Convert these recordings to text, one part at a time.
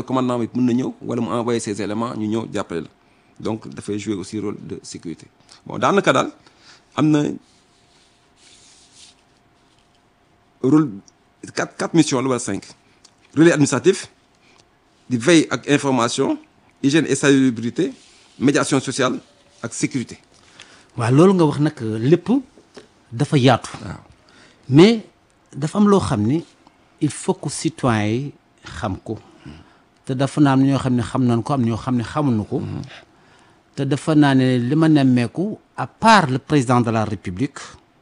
commandant bi mën na ñëw wala mu envoyer ses éléments ñu ñëw jàppale la donc dafay jouer aussi rôle de sécurité bon daanaka daal am na rôle quatre quatre missions la wala cinq relais administratif di veille ak information hygiène et salubrité médiation sociale ak sécurité waaw loolu nga wax nag lépp dafa yaatu waaw mais dafa am loo xam ni il faut que citoyens yi xam ko te dafa naa am ñoo xam ne xam nañ ko am ñoo xam ne xamuñu ko te dafa naa ne li ma nemmeeku à part le président de la république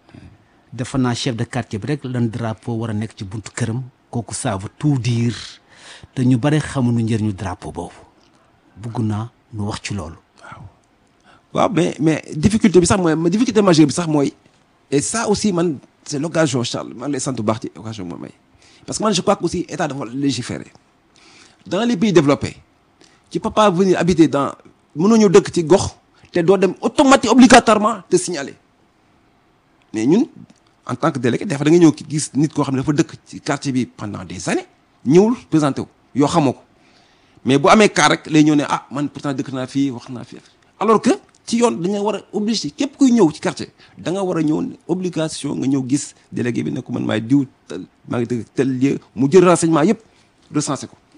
dafa naa chef de quartier bi rek lan drapeau war a nekk ci buntu këram kooku ça veut tout dire te ñu bare xamuñu njëriñu drapeau boobu bugg naa nu wax ci loolu waaw mais mais difficulté bi sax mooy ma difficulté majeure bi sax mooy et ça aussi man c'est l'occasion Charles man lay sant bu baax ci occasion bi ma may parce que man je crois que aussi état dafa légiférer dans les pays développés tu peux pas venir habiter dans mënoo ñëw dëkk ci gox te doo dem automatique obligatoirement te signaler mais ñun en tant que délégué dafa da nga ñëw gis nit koo xam ne dafa dëkk ci quartier bi pendant des années ñëwul présenté wu yoo xamoo ko mais bu amee cas rek lay ñëw ne ah man pourtant dëkk naa fii wax naa fii alors que ci yoon dañu war a obligé képp kuy ñëw ci quartier da nga war a ñëw obligation nga ñëw gis délégué bi ne ko man maay diw tel maa ngi dëkk tel lieu mu jël renseignement yëpp recensé ko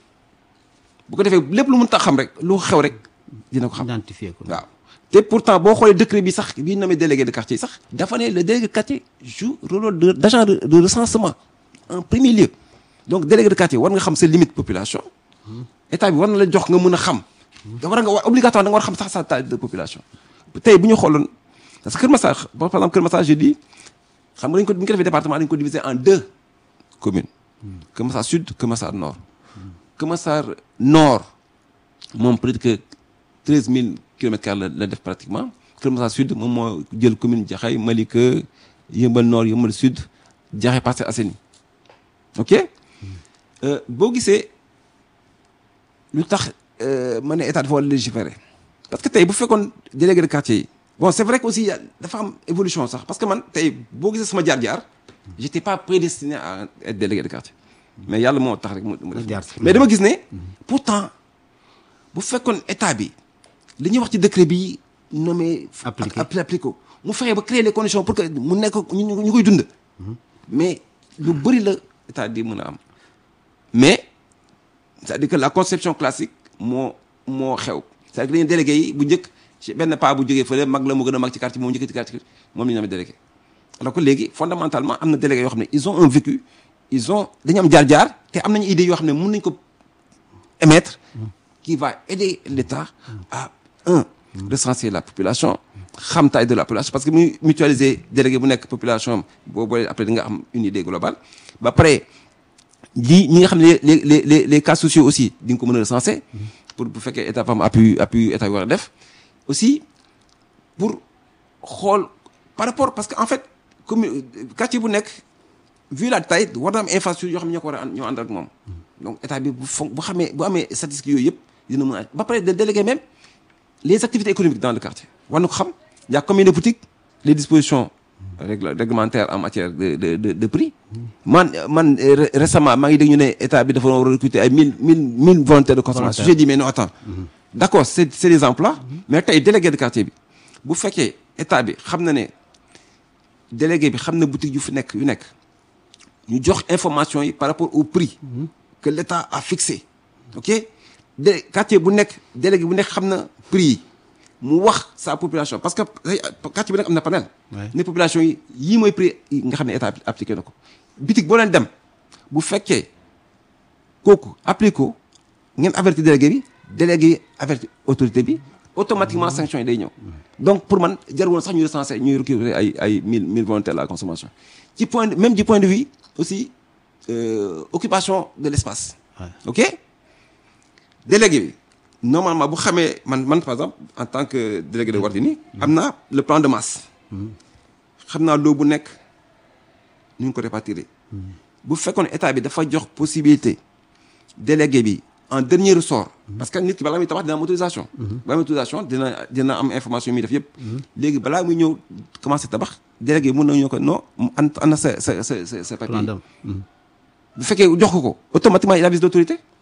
bu ko defee lépp lu mun tax xam rek lu xew rek dina ko xam identifier ko waaw te pourtant boo xoolee décret bi sax bi nommé délégué de quartier sax dafa ne le délégué de quartier joue rôle de d'agent de, de recensement en premier lieu donc délégué de quartier war nga xam sa limite population état bi war na la jox nga mën a xam da war nga war obligatoire da nga war a xam sax sa taille de population tey bu ñu xooloon parce que Kër Massar par exemple Kër Massar je dis xam nga dañ ko bu ñu ko defee département dañ ko diviser en deux communes Kër Massar sud Kër Massar nord Kër Massar nord moom peut-être que treize mille kilomètres carrés la la def pratiquement Kër Massar sud moom moo jël commune Jaxaay Malika Yëmbal nord Yëmbal sud Jaxaay Parcelles Assainies ok boo gisee lu tax ma ne état dafa war a légiférer parce que tey bu fekkoon délégué de quartier yi bon c'est vrai que aussi dafa am évolution sax parce que man tey boo gisee sama jaar-jaar j'étais pas prédestiné à être délégué de quartier mais yàlla moo tax rek mu mu jaar def si. mais dama gis ne pourtant bu fekkoon état bi li ñuy wax ci décret bi nommé Appliqué. ak appliqué ko mu fexe ba créer les conditions pour que mu nekk ñu ñu ñu koy dund mais lu bëri la état di mën a am mais c'est-à-dire que la conception classique moo moo xew c'est-à-dire que dañuy délégué yi bu njëkk ci benn pas bu jógee fële mag la mu gën a mag ci quartier moom njëkk ci quartier moom la ñu amee délégué alors que léegi fondamentalement am na délégué yoo xam ne ils ont un vécu ils ont dañu am jaar-jaar te am nañu idée yoo xam ne mën nañu ko émettre qui va aider l'État à un recenser la population xam taille de la population parce que muy mutualiser délégué bu nekk population am boo boolee après di nga am une idée globale ba pare lii ñi nga xam ne les les les les cas sociaux aussi di nga ko mën a recenser pour bu fekkee état fam appui appui état yi war a def aussi pour xool par rapport parce que en fait commune quartier bu nekk vu la taille war na am infrastructure yoo xam ne ñoo ko war a ànd ñoo ànd ak moom donc état bi bu fon bu xamee bu amee statistiques yooyu yëpp dina mën a ba pare de déléguer même les activités économiques dans le quartier war na ko xam y a combien de boutiques les dispositions règle réglementaires en matière de de de, de prix man man euh, ré- récemment maa ngi dégg ñu ne état bi dafa war a recruter ay mille mille mille volontaires de consommation j'ai dit mais non attends d'accord c'est c'est des emplois mais tey délégué de quartier bi bu fekkee état bi xam na ne délégué bi xam na boutique yu fi nekk yu nekk ñu jox information yi par rapport au prix que l'État a fixé ok de quartier bu nekk délégué bu nekk xam na prix yi mu wax sa population parce que ay quartier bu nekk am na panel Ouais. ne population yi yii mooy prix yi nga xam ne état appliqué na ko bitig boo leen dem bu fekkee kooku appliqué ko ngeen averti délégué bi délégué yi averti autorité bi automatiquement sanction yi day ñëw donc pour man jar woon sax ñu recensé ñuy recruter ay ay mille mille volontaires à la consommation ci point de- même du point de vue aussi euh, occupation de l'espace Ouais. ok délégué bi normalement bu xamee man man par exemple en tant que délégué de Wardini am naa le plan de masse xam naa loo bu nekk nu ñu ko répartir bu fekkoon état bi dafa jox possibilité délégué bi en dernier ressort parce que nit ki balaa muy tabax dina am autorisation balaa muy autorisation dina dina am information yi muy def yëpp léegi balaa muy ñëw commencé tabax délégué bi mën na ñëw ko non an ana sa sa sa sa sa papier plan d'homme. bu fekkee jox ko ko automatiquement il avise l'autorité